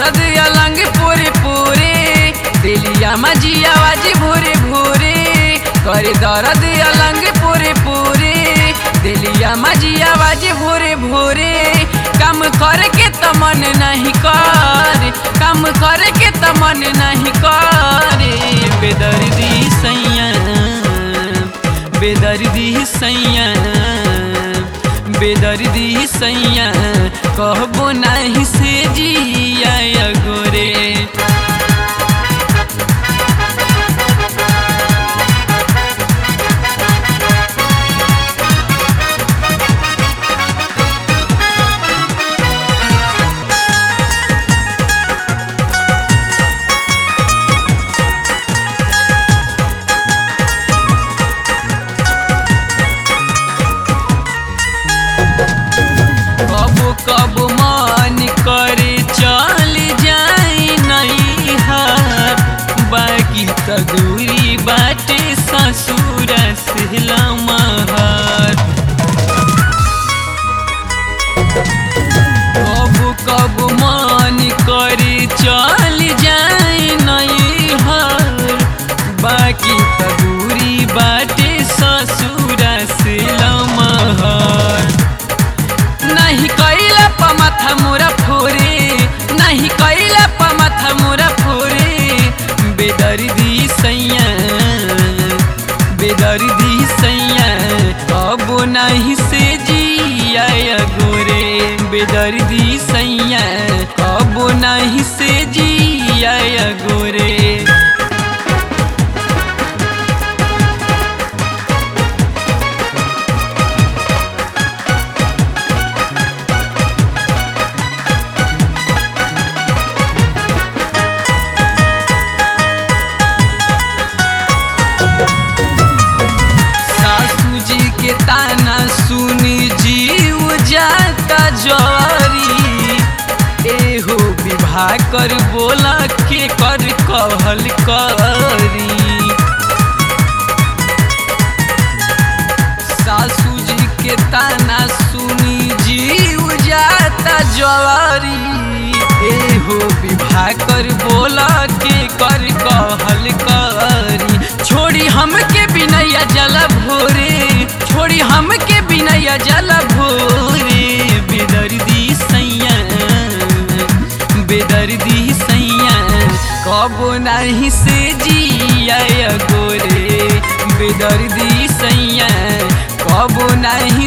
दर्द अलंग पूरे पूरे दिलिया मजी आवाज भूरे भूरे करे दर्द अलंग पूरे पूरे दिलिया मजी आवाज भूरे भूरे काम करे के त मन नहीं कर काम करे के त मन नहीं करे बेदर्दी सैया बेदर्दी सैया बेदर्दी सैया कहबो नहीं से जिया गोरे कबो कबो मन करे चल जाई नहीं हार बाकी त दूरी बाटे ससुर से लमहर कबो कबो मन करे चल जाई नहीं हार बाकी त दूरी बाटे ससुर से लमहर नहीं कैला प माथा मोरा फोरे नहीं कैला प माथा मोरा फोरे बेदर्दी सैया बेदर्दी सैया अब नहीं से जिया गोरे बेदर्दी सैया अब नहीं से जिया गोरे सासू जी के ताना सुनी जीव जाता जवारी एहो विवाह कर बोला के कर कहल करी सासू जी के ताना सुनी जीव जाता जवारी एहो विवाह कर बोला के कर कहल करी छोड़ी हमके बिनैया जल भोरे छोड़ी हमके बिनैया जल भोरे बेदर्दी सैया बेदर्दी सैया कबो नहीं से जिया गोरे बेदर्दी सैया कबो नहीं